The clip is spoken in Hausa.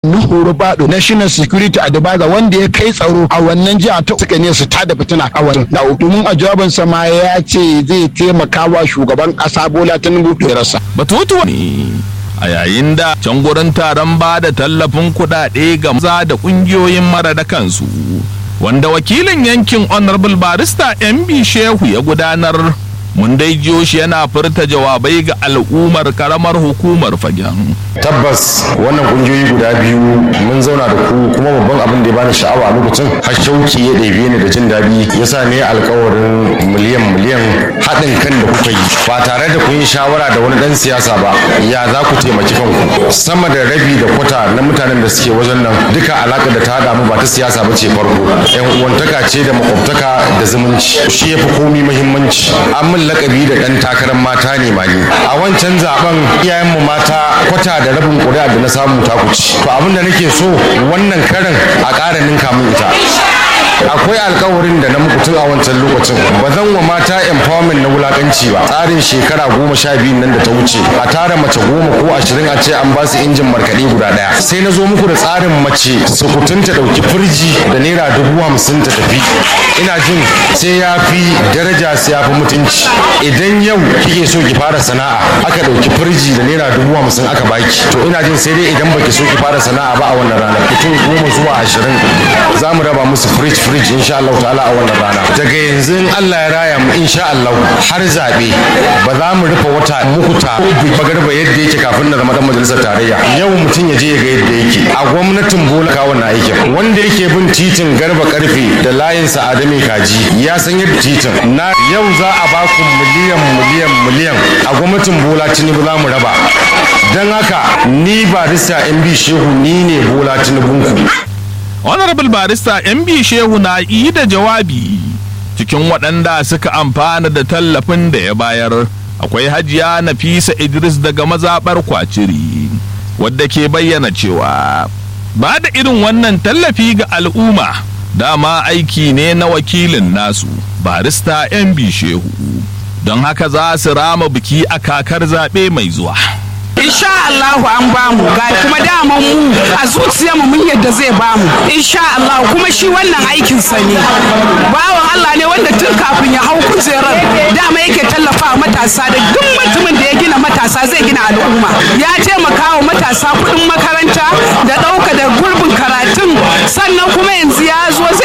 Nuhu Rubado National Security Advisor wanda ya kai tsaro a wannan jiha ta suka ne su tada fitina a wannan da domin a jawabinsa ma ya ce zai taimaka wa shugaban kasa Bola Tinubu da rasa. Batutuwa ne a yayin da can gurin taron ba da tallafin kuɗaɗe ga maza da ƙungiyoyin mara da kansu wanda wakilin yankin honorable barista MB Shehu ya gudanar mun dai jiyo shi yana furta jawabai ga al'ummar karamar hukumar fagen. tabbas wannan kungiyoyi guda biyu mun zauna da ku kuma babban abin da ya bani sha'awa a lokacin har shauki ya ɗebe ni da jin daɗi ya sa ne alkawarin miliyan miliyan haɗin kan da kuka yi ba tare da kun yi shawara da wani ɗan siyasa ba ya za ku taimaki kanku sama da rabi da kwata na mutanen da suke wajen nan duka alaƙa da ta haɗa mu ba ta siyasa ba ce farko yan uwantaka ce da makwabtaka da zumunci shi ya fi komi muhimmanci an min lakabi da ɗan takarar mata ne ma ni a wancan zaben iyayenmu mata kwata da rabin ƙuri'a da na samu ta kuci to abin da nake so wannan karin a ƙara ninka min ita akwai alkawarin da na muku tun a wancan lokacin ba zan wa mata empowerment na wulakanci ba tsarin shekara goma sha biyu nan da ta wuce a tara mace goma ko ashirin a ce an ba su injin markaɗe guda ɗaya sai na zo muku da tsarin mace sukutun ta ɗauki firji da naira dubu hamsin ta tafi ina jin sai ya fi daraja sai ya fi mutunci idan yau kike so ki fara sana'a aka ɗauki firji da naira dubu hamsin aka baki to ina jin sai dai idan baki so ki fara sana'a ba a wannan rana mutum goma zuwa ashirin za mu raba musu firij firij insha Allah ta'ala a wannan rana daga yanzu in Allah ya raya mu insha Allah har zabe ba za mu rufe wata muku ta bagarba yadda yake kafin na zama dan majalisar tarayya yau mutum ya je ya ga yadda yake a gwamnatin bola ka wannan aikin wanda yake bin titin garba karfe da layin sa'adami kaji ya san yadda titin na yau za a ba ku miliyan miliyan miliyan a gwamnatin bola tinubu za mu raba don haka ni barista mb shehu ni ne bola tinubunku honorable barista mb shehu na yi da jawabi cikin waɗanda suka amfana da tallafin da ya bayar akwai hajiya nafisa idris daga mazaɓar kwaciri wadda ke bayyana cewa ba da irin wannan tallafi ga al'umma dama aiki ne na wakilin nasu barista mb shehu don haka za su rama biki a kakar zaɓe mai zuwa insha Allahu an bamu ga kuma daman mu a zuciya mu mun yadda zai bamu insha Allah kuma shi wannan aikin sa ne bawan Allah ne wanda tun kafin ya hau kujerar dama yake tallafa matasa da duk mutumin da ya gina matasa zai gina al'umma ya taimaka wa matasa kuɗin makaranta da ɗauka da gurbin karatun sannan kuma yanzu ya zo zai